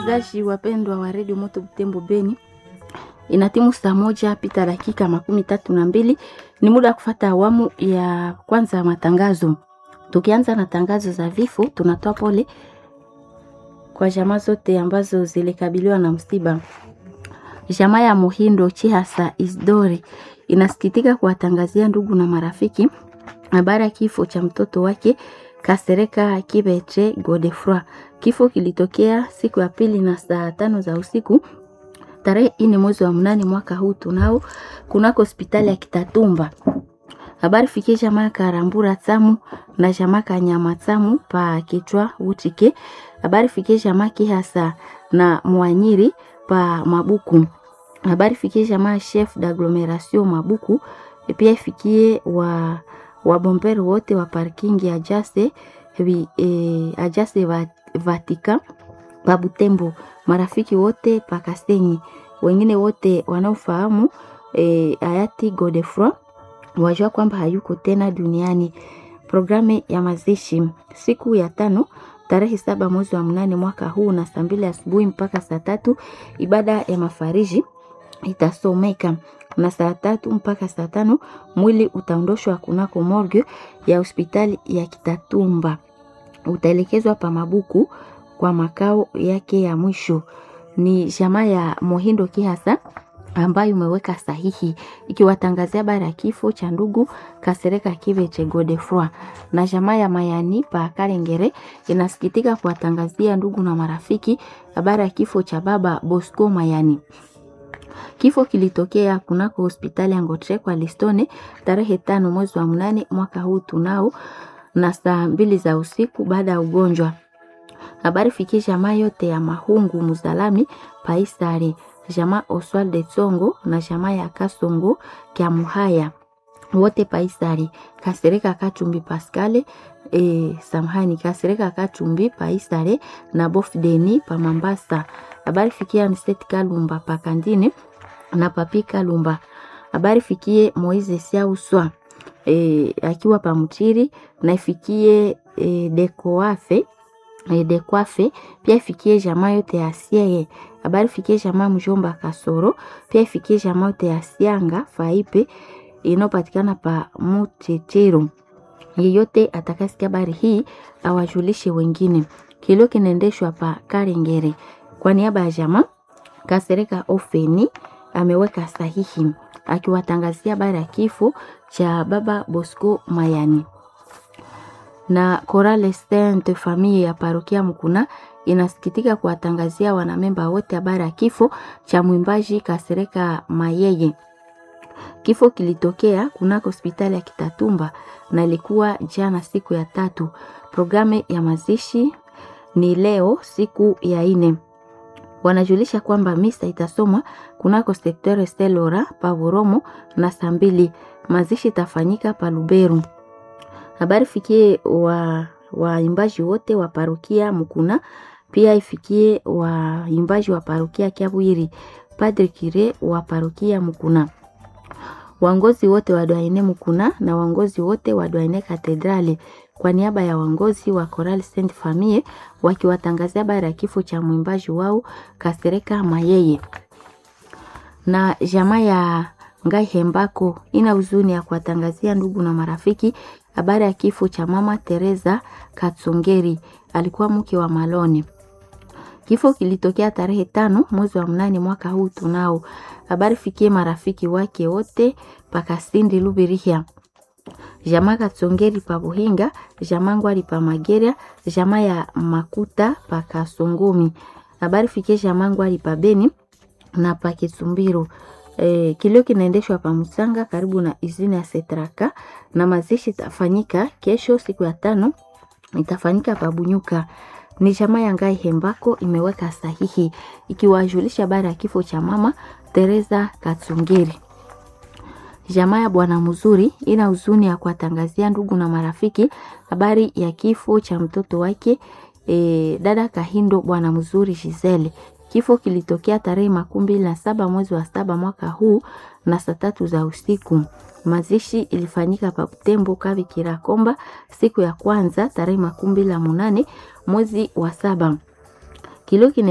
Zashi wapendwa wa redio Moto Butembo Beni, inatimu saa moja pita dakika makumi tatu na mbili. Ni muda wa kufata awamu ya kwanza ya matangazo. Tukianza na tangazo za vifo, tunatoa pole kwa jamaa zote ambazo zilikabiliwa na msiba. Jamaa ya Muhindo Chihasa Isdori inasikitika kuwatangazia ndugu na marafiki habari ya kifo cha mtoto wake Kasereka Kibeche Godefroy. Kifo kilitokea siku ya pili na saa tano za usiku tarehe ine mwezi wa mnane mwaka huu tunao kunako hospitali ya Kitatumba. Habari fikie jamaa Karambura Tsamu na jamaa Kanyama Tsamu pa kichwa utike. Habari fikie jamaa Kihasa na Mwanyiri pa Mabuku. Habari fikie jamaa chef d'agglomeration Mabuku. E pia ifikie wa wabomberi wote wa parking ya Jase e, Ajase va, Vatika pa Butembo, marafiki wote pa Kasenyi, wengine wote wanaofahamu e, hayati Godefroy wajua kwamba hayuko tena duniani. Programu ya mazishi siku ya tano tarehe saba mwezi wa mnane mwaka huu na saa mbili asubuhi mpaka saa tatu ibada ya mafariji itasomeka na saa tatu mpaka saa tano mwili utaondoshwa kunako morgue ya hospitali ya Kitatumba, utaelekezwa pa Mabuku kwa makao yake ya mwisho. Ni jamaa ya Mohindo Kihasa ambayo umeweka sahihi ikiwatangazia habari ya kifo cha ndugu Kasereka Kibeche Godefroy. Na jamaa ya Mayani pa Karengere inasikitika kuwatangazia ndugu na marafiki habari ya kifo cha baba Bosco Mayani. Kifo kilitokea kunako hospitali ya Ngotre kwa Listone tarehe tano mwezi wa mnane mwaka huu tunao na saa mbili za usiku baada ya ugonjwa. Habari fikie jamaa yote ya Mahungu Muzalami Paisari, jamaa Oswald Tsongo na jamaa ya Kasongo kya Muhaya wote Paisari, Kasereka Kachumbi Pascale e, samhani Kasereka Kachumbi Paisare na Bof Deni pa Mambasa. Habari fikia Mseti Kalumba pa Kandine na Papi Kalumba. Habari fikie Moize Siauswa e, akiwa pa Mutiri na ifikie e, Dekoafe e, Dekwafe pia ifikie jamaa yote ya Sieye. Habari fikie jamaa Mjomba Kasoro pia ifikie jamaa yote ya Sianga Faipe inayopatikana pa Mutetero. Yeyote atakasikia habari hii awajulishe wengine. Kilio kinaendeshwa pa Karengere kwa niaba ya jamaa Kasereka Ofeni ameweka sahihi akiwatangazia habari ya kifo cha baba Bosco Mayani. Na Chorale Sainte Famille ya parokia Mkuna inasikitika kuwatangazia wanamemba wote habari ya kifo cha mwimbaji Kasereka Mayeye. Kifo kilitokea kunako hospitali ya Kitatumba na ilikuwa jana siku ya tatu. Programu ya mazishi ni leo siku ya ine. Wanajulisha kwamba misa itasomwa kunako sekteur Stelora Pavoromo na saa mbili. Mazishi itafanyika pa Luberu. Habari fikie wa waimbaji wote wa parokia Mukuna, pia ifikie waimbaji wa parokia Kiabwiri, Padre Kire wa parokia Mukuna, waongozi wote wa Dwaine Mukuna na waongozi wote wa Dwaine Katedrali kwa niaba ya waongozi wa Choral Saint Famille wakiwatangazia habari ya kifo cha mwimbaji wao Kasereka Mayeye. Na jamaa ya Ngai Hembako ina huzuni ya kuwatangazia ndugu na marafiki habari ya kifo cha mama Teresa Katsongeri, alikuwa mke wa Malone. Kifo kilitokea tarehe tano mwezi wa mnane mwaka huu tunao. Habari fikie marafiki wake wote pakasindi Lubirihia jamaa Katsongeri pa Buhinga, jamaa Ngwari pa Mageria, jamaa ya Makuta pa Kasongomi. Habari fikie jamaa Ngwari pa Beni na pa Kisumbiro. E, kilio kinaendeshwa pa Musanga karibu na izini ya Setraka na mazishi itafanyika kesho siku ya tano itafanyika pa Bunyuka. Ni jamaa ya Ngai Hembako imeweka sahihi ikiwajulisha habari ya kifo cha mama Teresa Katsongeri. Jamaa ya Bwana Mzuri ina huzuni ya kuwatangazia ndugu na marafiki habari ya kifo cha mtoto wake e, dada Kahindo Bwana Mzuri Gisele. Kifo kilitokea tarehe makumi mbili na saba mwezi wa saba mwaka huu na saa tatu za usiku. Mazishi ilifanyika pa Butembo Kavi Kirakomba siku ya kwanza tarehe makumi mbili na munane mwezi wa saba. Kilio